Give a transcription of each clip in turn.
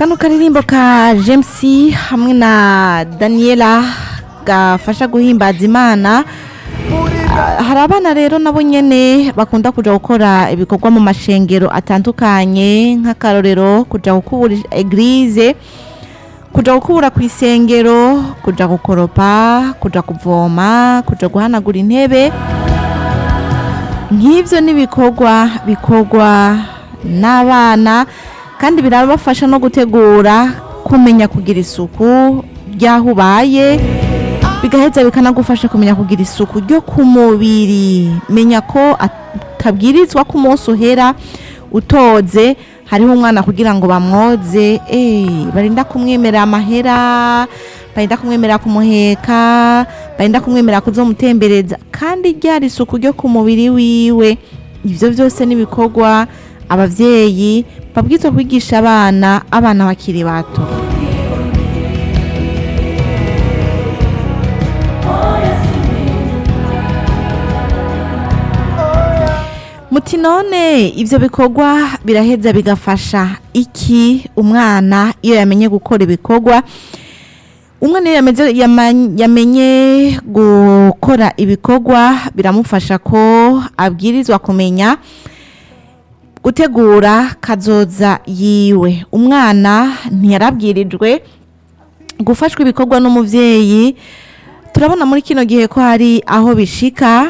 kano karirimbo ka james hamwe na daniela gafasha guhimbaza imana Ah, hari abana rero nabo nyene bakunda kuja gukora ibikorwa mu mashengero atandukanye nk'akarorero kuja gukubura eglize kuja gukubura ku isengero kuja gukoropa kuja kuvoma kuja guhanagura intebe nk'ivyo n'ibikorwa bikorwa n'abana kandi birabafasha no gutegura kumenya kugira isuku ry'aho ubaye bigaheza bikanagufasha kumenya kugira isuku ryo ku mubiri menya ko atabwirizwa ko umunsi uhera utoze hariho umwana kugira ngo bamwoze eh, barinda kumwemerera amahera barinda kumwemerera kumuheka barinda kumwemerera kuzomutembereza kandi ryari isuku ryo ku mubiri wiwe ivyo vyose n'ibikorwa abavyeyi babwirizwa kwigisha abana abana bakiri bato muti none ivyo bikorwa biraheza bigafasha iki umwana iyo yamenye gukora ibikorwa umwana iyo yameze- yama- yamenye gukora ibikorwa biramufasha ko abwirizwa kumenya gutegura kazoza yiwe umwana ntiyarabwirijwe gufashwa ibikorwa n'umuvyeyi turabona muri kino gihe ko hari aho bishika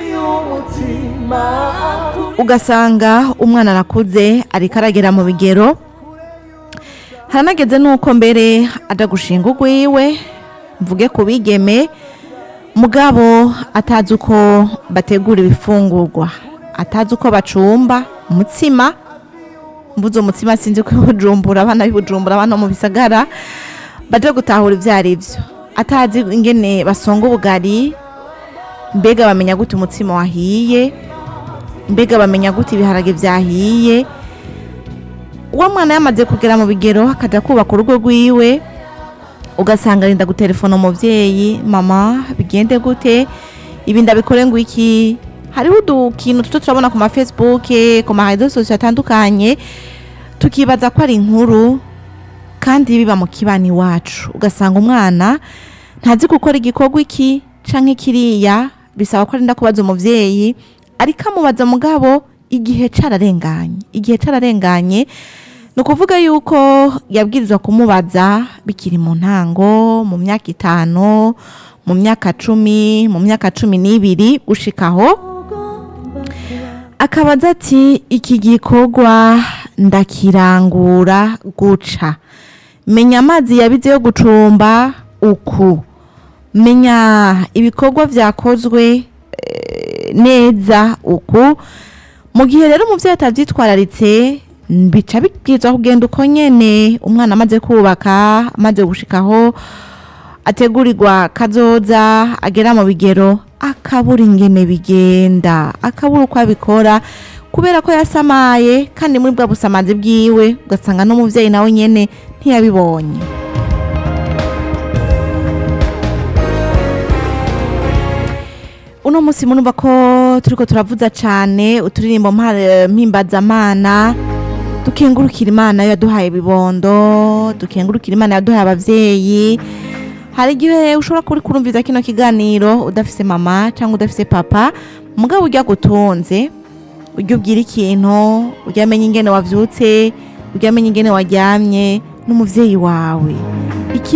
ugasanga umwana arakuze ariko aragera mu bigero haranageze nuko mbere aja gushinga urwiwe mvuge ku bigeme mugabo atazi uko bategura ibifungurwa atazi uko bacumba umutsima mvuze umutsima sinzi ko bujumbura abana b'ibujumbura abana mu bisagara baje gutahura ivyo ari vyo atazi ingene basonga ubugari mbega bamenya gute umutsima wahiye mbega bamenya gute ibiharage vyahiye uwo mwana yamaze kugera mu bigero akaja kubaka urugo rwiwe ugasanga arinda gutelefona umuvyeyi mama bigende gute ibi ndabikore ngo iki hariho udukintu tuto turabona ku ma facebook ku ma réseaux sociaux atandukanye tukibaza ko ari inkuru kandi biba mu kibani iwacu ugasanga umwana ntazi gukora igikorwa iki canke kiriya bisaba ko arinda kubaza umuvyeyi ariko amubaza mugabo igihe cararenganye igihe cararenganye ni ukuvuga yuko yabwirizwa kumubaza bikiri mu ntango mu myaka itanu mu myaka cumi mu myaka cumi n'ibiri gushikaho akabaza ati iki gikorwa ndakirangura guca menya amazi yabize yo gucumba uku menya ibikorwa vyakozwe eh, neza uku mu gihe rero umuvyeyi atavyitwararitse bica bibwirizwa kugenda uko nyene umwana amaze kubaka amaze gushikaho ategurirwa kazoza agera mu bigero akabura ingene bigenda akabura uko abikora kubera ko yasamaye kandi muri bwa busamazi bwiwe ugasanga n'umuvyeyi nawe nyene ntiyabibonye uno munsi murumva ko turiko turavuza cane uturirimbo mpa- mpimbazamana dukengurukira imana yaduhaye ibibondo dukengurukira imana yaduhaye abavyeyi hari igihe ushobora kuri kurumviza kino kiganiro udafise mama cyangwa udafise papa mugabo urya gutunze urya ubwira ikintu urya amenya ingene wavyutse urya amenya ingene waryamye n'umuvyeyi wawe iki